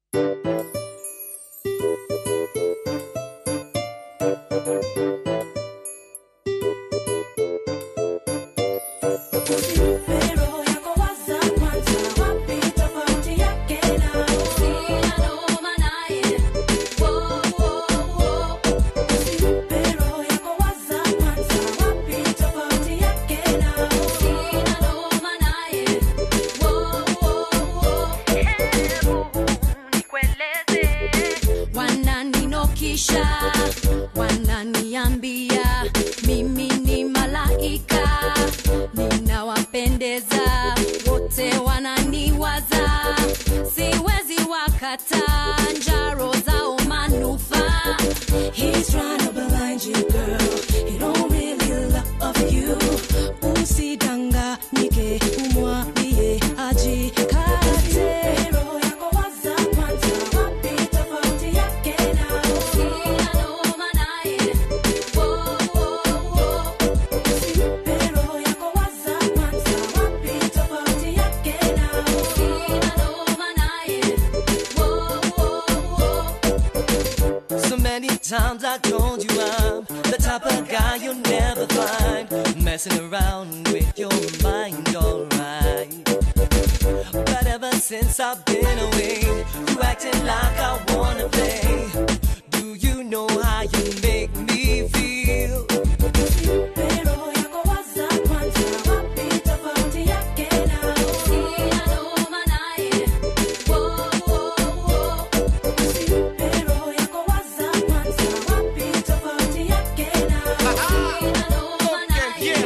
wananinokisha wananiambia mimi ni malaika ninawapendeza wote wananiwaza siwezi wakata njaro zao manufaa He's trying to blind you, girl. He don't really love you. Usidanganyike, umwambie ajikate. Roho yako waza kwanza, wapi tofauti yake na sina noma naye. Wo, wo, wo. Usimpe roho yako waza kwanza, wapi tofauti yake na sina noma naye. Wo, wo, wo. So many times I told you I'm the type of guy you'll never find messing around with your mind, alright. But ever since I've been away, you acting like I wanna play. Do you know how you make me feel? Roho yako waza kwanza, wapi tofauti yake na sina noma naye. Wo, wo, wo. Usimpe roho yako waza kwanza, wapi tofauti yake na sina noma naye.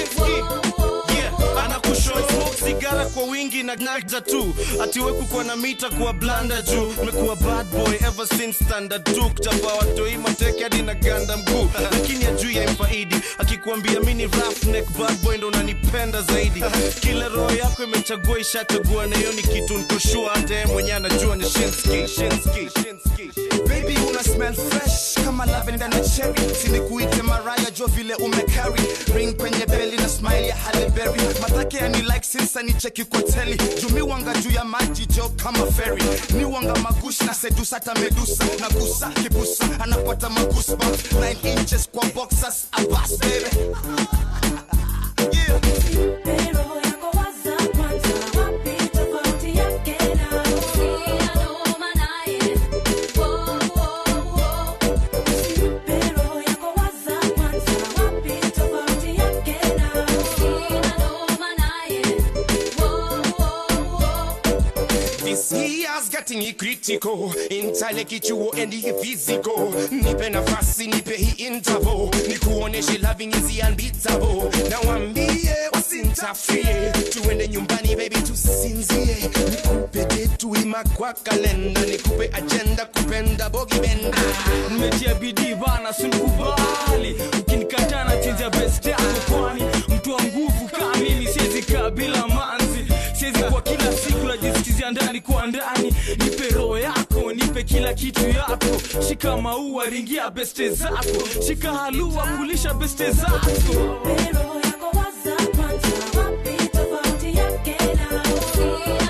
anakushow sigara kwa wingi na nagda tu atiwe kukuwa na mita kuwa blanda juu mekuwa bad boy ever since standard 2 kuchapa watoi mateke hadi na ganda mguu lakini ajui ya mfaidi akikuambia mini roughneck bad boy ndo unanipenda zaidi kila roho yako imechagua ishachagua na hiyo ni kitu nikoshua hata yeye mwenyewe anajua ni shinski shinski shinski baby una smell fresh kama lavenda na cherry sinikuite maraya jo vile umecarry ring kwenye beli na smile ya Halle Berry matake yani like since ni cheki kwa teli jumi wanga juu ya maji jo kama ferry ni wanga magushi na sedusa hata medusa na gusa kibusa anapata magusba 9 inches kwa boxers abas baby yeah. Roho yako waza kwanza, wapi tofauti yake na sina noma naye. Wo, wo, wo. Usimpe roho yako waza kwanza, wapi tofauti yake na sina noma naye. Wo, wo, wo. This year's getting critical Intellect chuo and the physical Nipe nafasi nipe hii interval Nikuoneshe loving is unbeatable Na wambie wasintafie Tuende nyumbani baby tusinzie Nikupe detu ima kwa kalenda Nikupe agenda kupenda bogi benda nimetia bidii bana sinikubali ukinikataa na chenja best yako kwani mtu wa nguvu kaa mimi siwezi kaa bila manzi siwezi kwa kila siku najisikizia ndani kwa ndani nipe roho yako nipe kila kitu yako shika maua ringia beste zako shika halua kulisha beste zako Roho yako waza kwanza, wapi tofauti yake na sina